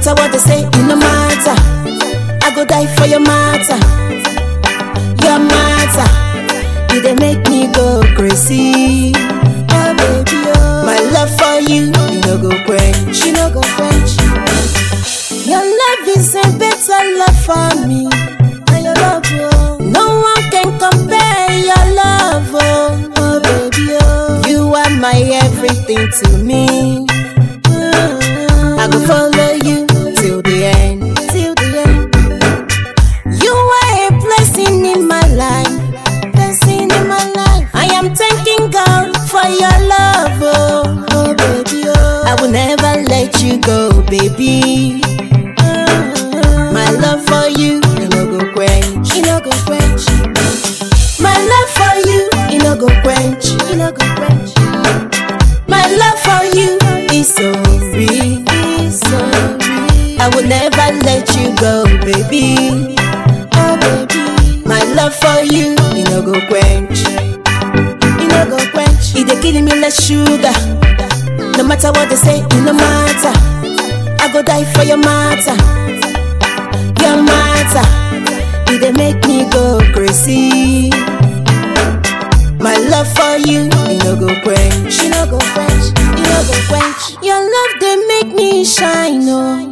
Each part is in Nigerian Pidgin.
matter what they say, it no matter. I go die for your matter. Your matter. You they make me go crazy. Oh baby, oh. My love for you, you no go quench. You no go quench. Your love is a better love for me. And your love, oh. No one can compare your love, oh. Oh baby, oh. You are my everything to me. I go follow you till the end. Till the end. You are a blessing in my life. Blessing in my life. I am thanking God for your love, oh, oh baby, oh. I will never let you go, baby. My love for you, you no go quench. You no go quench. My love for you, you no go quench. You no go quench. My love for you is so real, is so real. I will never let you go, baby. Oh, baby. My love for you, you no go quench. You no go quench. It dey killing me like sugar. No matter what they say, it no matter. I go die for your matter. Your matter. It dey make me go crazy. My love for you, you no go quench. You no go quench. You no go quench. Your love they make me shine, oh.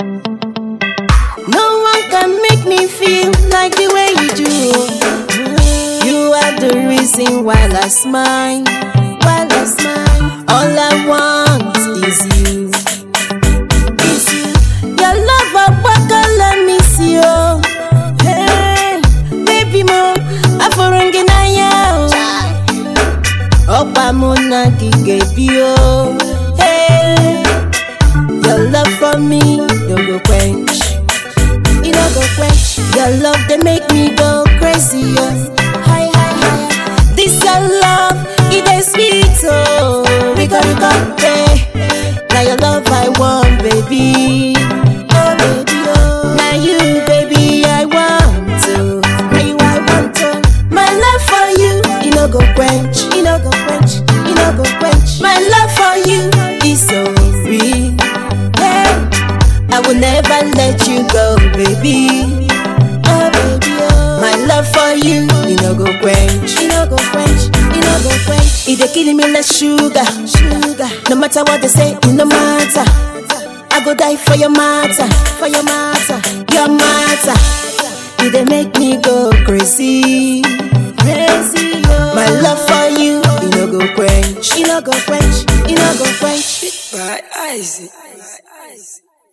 No one can make me feel like the way you do. oh. You are the reason why I smile, while I smile. All I want is you. Is you. Your love, I let me see you. Hey, baby mo, aforunginaya. Ọ̀pá mo na gige bí o. Hey, your love for me no go quench. You no go quench. Your love they make me go crazy. Oh. Hi, hi, hi. This your love, it is sweet. Oh, Rico, Rico, hey. Now your love I want, baby. Oh, baby, oh. Now you, baby, I want to. Now you, I want to. My love for you, you no go quench. You no go quench. You no go quench. My love for you is so real. Hey. I will never let you go, baby. Oh, baby, oh. My love for you, you no go quench. You no go quench. You no go quench. It dey killing me like sugar, sugar. No matter what they say, it no matter. I go die for your matter, for your matter, your matter. It dey make me go crazy, crazy. Oh. My love for you, you no go quench. You no go quench. You no go quench. By Isaac.